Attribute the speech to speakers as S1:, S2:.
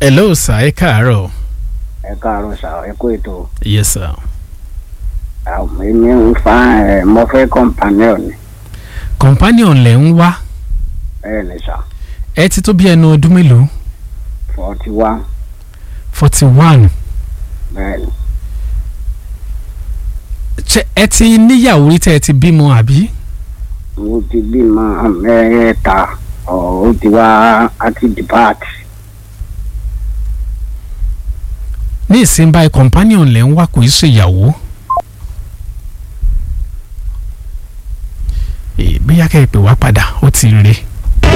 S1: hello sir ẹ káàárọ̀
S2: ẹ káàárọ̀ sà ẹ kú ètò yes sir.
S3: àwọn èmi ń fa ẹ mo fẹ́ companion ni
S2: companion lẹ̀ ń wá
S3: bẹ́ẹ̀ ni sà
S2: ẹ ti tó bí ẹnu ọdún mélòó
S3: forty one
S2: forty one
S3: bẹ́ẹ̀ ni
S2: ẹ ti níyàwó rí tẹ́ ẹ ti bímọ àbí.
S3: mo ti bímọ mẹ́ta ọ̀ ó ti wá àti depart
S2: ní ìsìn báyìí companion lẹ̀ ń wá kò í ṣe ìyàwó. Eh, bóyá kẹ́ ẹ pè wá padà ó ti rè